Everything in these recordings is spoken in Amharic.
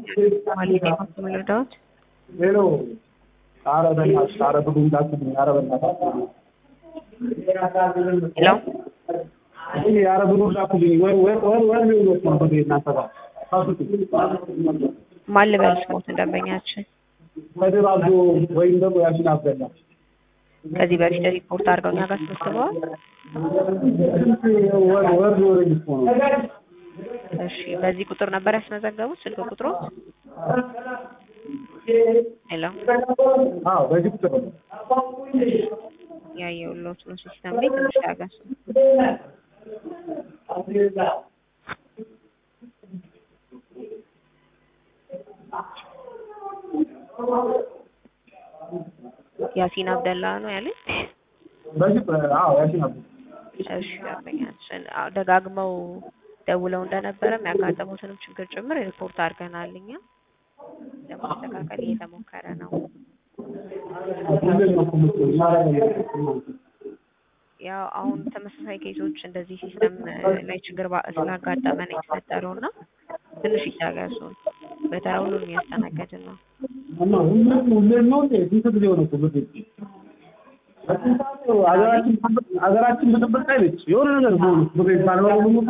ማለት የማስም ልርዳዎች ሄሎ ኧረ በእናትሽ ኧረ ብሩን ላኩልኝ ኧረ በእናትሽ ሄሎ እኔ ኧረ ብሩን ላኩልኝ ወር ወር ወር ወር ሊሆን ነው ብሬ እናንተ ጋር ማን ልበል ስሞትን ደንበኛችን ከድር አብዶ ወይም ደግሞ ያሲን አብደላ ከዚህ በፊት ሪፖርት አድርገው እኛ ጋር አስመዝግበዋል። ወር ወር ሊሆነኝ እኮ ነው እሺ በዚህ ቁጥር ነበር ያስመዘገቡት ስልክ ቁጥሩ? ሄሎ አዎ በዚህ ቁጥር ነው ያየሁልዎት ነው ሲስተም ላይ ትንሽ ያገሱ። ያሲን አብደላ ነው ያለኝ። በዚህ አዎ ያሲን አብደላ እሺ ደንበኛችን አዎ፣ ደጋግመው ደውለው እንደነበረ የሚያጋጠሙትንም ችግር ጭምር ሪፖርት አድርገናል። እኛ ለማስተካከል እየተሞከረ ነው። ሁሌም ነው እኮ የምትለው ማረግ ያው አሁን ተመሳሳይ ኬሶች እንደዚህ ሲስተም ላይ ችግር ባ- ስላጋጠመ ነው የተፈጠረው እና ትንሽ ይታገሱን። በተራ ሁሉንም እያስተናገድን ነው። እና ሁሌም ሁሌም ነው እንዴ ስንት ጊዜ ሆነ እኮ ብር ሀገራችን ሀገራችን ብጥብጥ ላይ ነች። የሆነ ነገር ሆኑ ብር ካልሆነ ሁሉ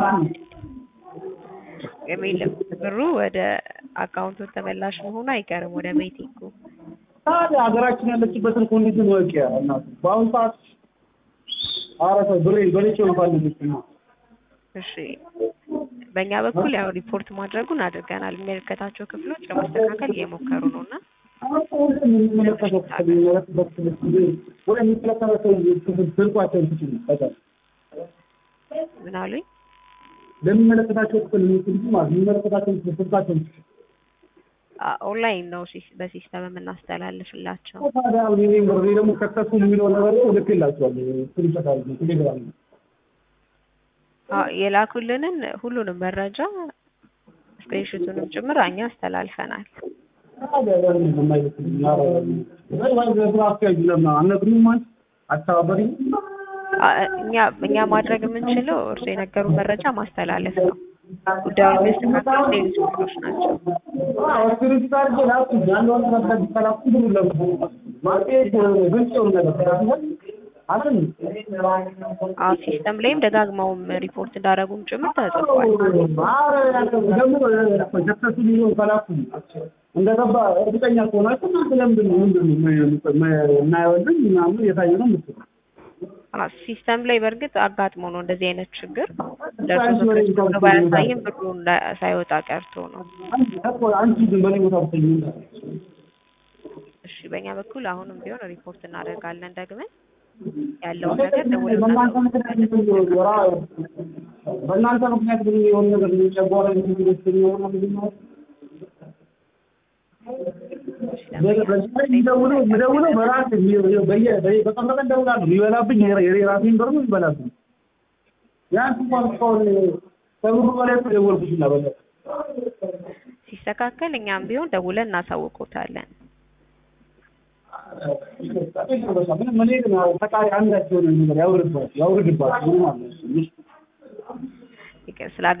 የሚልም ብሩ ወደ አካውንቱ ተመላሽ መሆኑ አይቀርም ወደ ቤቲንጉ። ታዲያ ሀገራችን ያለችበትን ኮንዲሽን ወቂያ እናት በአሁኑ ሰዓት ኧረ ተው ብሬ በልቼ እንኳን ልጅ ነው እሺ በእኛ በኩል ያው ሪፖርት ማድረጉን አድርገናል። የሚመለከታቸው ክፍሎች ለማስተካከል እየሞከሩ ነው እና የሚመለከተው ክፍል የሚመለከተው ክፍል ወደ የሚመለከተው ክፍል ስልኳቸውን ትችሉ በጣም ምን አሉኝ? ለሚመለከታቸው ክፍል የሚችሉ ማለት የሚመለከታቸው ክፍል ስልካቸውን ትችሉ አ- ኦንላይን ነው ሲስ- በሲስተም የምናስተላልፍላቸው። ታዲያ አሁን እኔ ብሬ ደግሞ ሰክሰስፉል የሚለውን ነገር እኮ ልኬላቸዋለሁ ስክሪንሾት አድርጌ ቴሌግራም ላይ አ- የላኩልንን ሁሉንም መረጃ ስክሪንሾቱንም ጭምር እኛ አስተላልፈናል። ታዲያ ለምን የማይልኩልኝ? ኧረ ወይ ወይ በስራ አስኪያጁ ለምን አልነግሩኝም አንቺ አስተባበሪኝ አ- እኛ እኛ ማድረግ የምንችለው እርሱ የነገሩን መረጃ ማስተላለፍ ነው። ጉዳዩን የሚያስተካክሉት ሌሎች ክፍሎች ናቸው። ስክሪንሾት አድርጌ ላኩኝ ያለውን ነገር ቢተላኩ ብሩ ለምን ማለት ግልጽ የሆነ ነገር አይደል አዎ ሲስተም ላይም ደጋግመውም ሪፖርት እንዳደረጉም ጭምር ተጽፏል። እንደገባ እርግጠኛ ከሆናችሁ እናንተ ለምንድን ነው ምንድን ነው የማይወልድ ምናምን እየታየ ነው የምትለው? አ- ሲስተም ላይ በእርግጥ አጋጥሞ ነው እንደዚህ አይነት ችግር ደርሶ ተከስቶ ነው ባያሳይም ብሩ እንዳ- ሳይወጣ ቀርቶ ነው። አንቺ ግን በእኔ ቦታ ብትሆኚ እሺ በእኛ በኩል አሁንም ቢሆን ሪፖርት እናደርጋለን ደግመን ያለውን ነገር ደውለን በእናንተ ምክንያት ራ- በእናንተ ምክንያት ግን የሆነ ነገር ጨጓራ የሚሆነ ምንድን ነው የሚደውለው የሚደውለው በራሴ በየ- በየ- በቀን በቀን እደውላለሁ። የሚበላብኝ የራ- የራሴን ብር ነው የሚበላብኝ። ቢያንስ እንኳን እስካሁን ከብሩ በላይ እኮ የደወልኩት በለ ሲስተካከል እኛም ቢሆን ደውለን እናሳውቆታለን። ምንም እኔ ግን ያው ፈጣሪ አንዳቸው የሆነ ነገር ያውርድባቸው ያውርድባቸው ምንም አለ ስለ